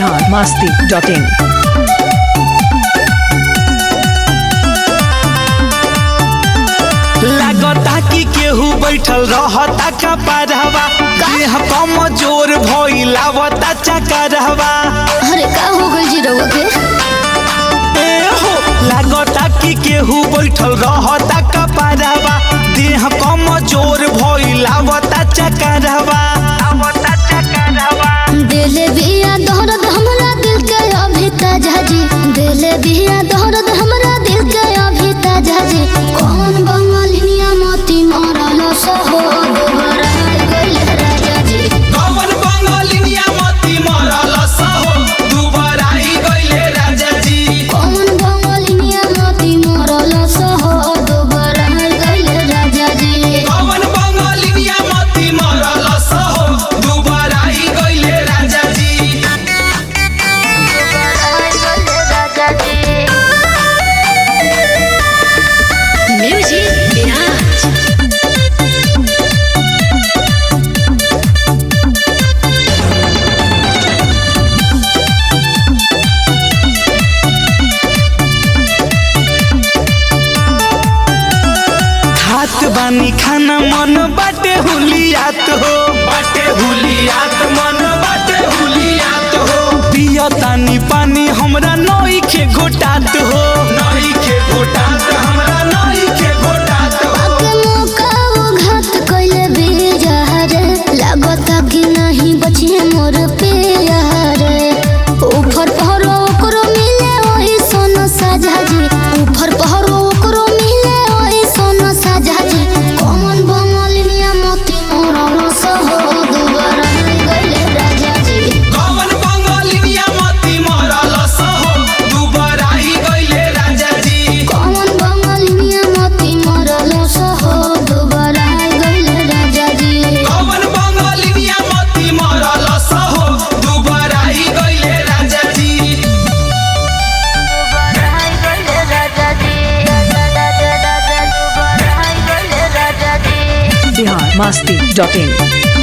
Bihar Masti dot in लागता कि केहू बैठल रहता कपरहवा देह कमजोर भइलावता चकरहवा अरे का हो गइल जी रउआ के ए हो लागता कि केहू बैठल रहता कपरहवा देह कमजोर भइलावता चकरहवा आवता चकरहवा दिल बिया दर्द हमरा दिल के अभी ताजा जी दिल बिया दर्द हमरा दिल के अभी ताजा जी कौन बंगालिनिया मोती मारल सहो दोबारा गइल राजा जी कवन बंगालिनिया मती मरल सहो दुबारा आई गइले राजा जी कौन बंगालिनिया मोती मारल सहो दोबारा गइल राजा जी कवन बंगालिनिया मती मरल सहो दुबारा आई गइले राजा जी म्यूजिक विराज खात बानी खाना मन बाटे हुलियात हो बाटे हुलियात मन बाटे हुलियात हो पिया तानी पानी हमरा नई के घोटात हो नई के घोटात हमरा नई के घोटात हो आके मौका वो घात कइले बेजार लागता कि नहीं बचिए मोर प्यार ऊपर पहरो ओकरो मिले ओही सोना साझा जी ऊपर पहरो ओकरो मिले ओही सोना साझा जी कौन बंगालिनिया मोती मोर सहो दोबारा गइले राजा जी कवन बंगालिनिया मती मरल सहो दुबारा आई गइले राजा जी कौन बंगालिनिया मोती मोर सहो दोबारा गइले राजा जी कवन बंगालिनिया मती मरल सहो दुबारा आई गइले राजा जी बिहार मस्ती डॉट इन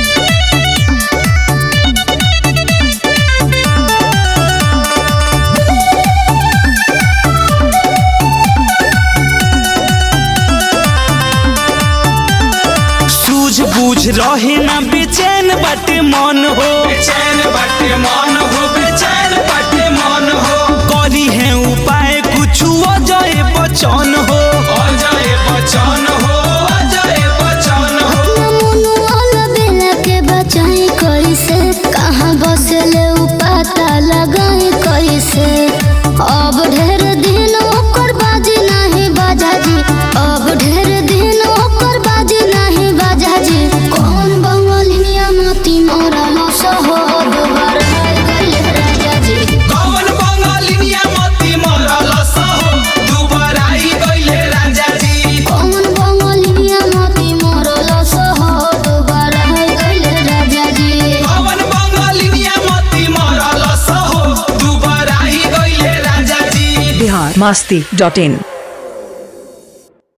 सूझ बूझ रहे ना बेचैन बाटे मन हो बेचैन बाटे मन हो बेचैन बाटे मन हो करी है उपाय कुछ अजय बचन हो अजय बचन हो अजय बचन हो मनु वाला बेला के बचाई कैसे कहाँ बसले उ पता लगाई कैसे अब ढेर दिन ओकर बाजी नहीं बाजा जी अब ढेर दिन ओकर बाजी नहीं बाजा जी कौन बंगालिनिया मोती मोरल सहो दोबारा गइल राजा जी कवन बंगालिनिया मती मरल सहो दुबारा आई गइले राजा जी कौन बंगालिनिया मोती मोरल सहो दोबारा गइल राजा जी कवन बंगालिनिया मती मरल सहो दुबारा आई गइले राजा जी बिहार मस्ती डॉट इन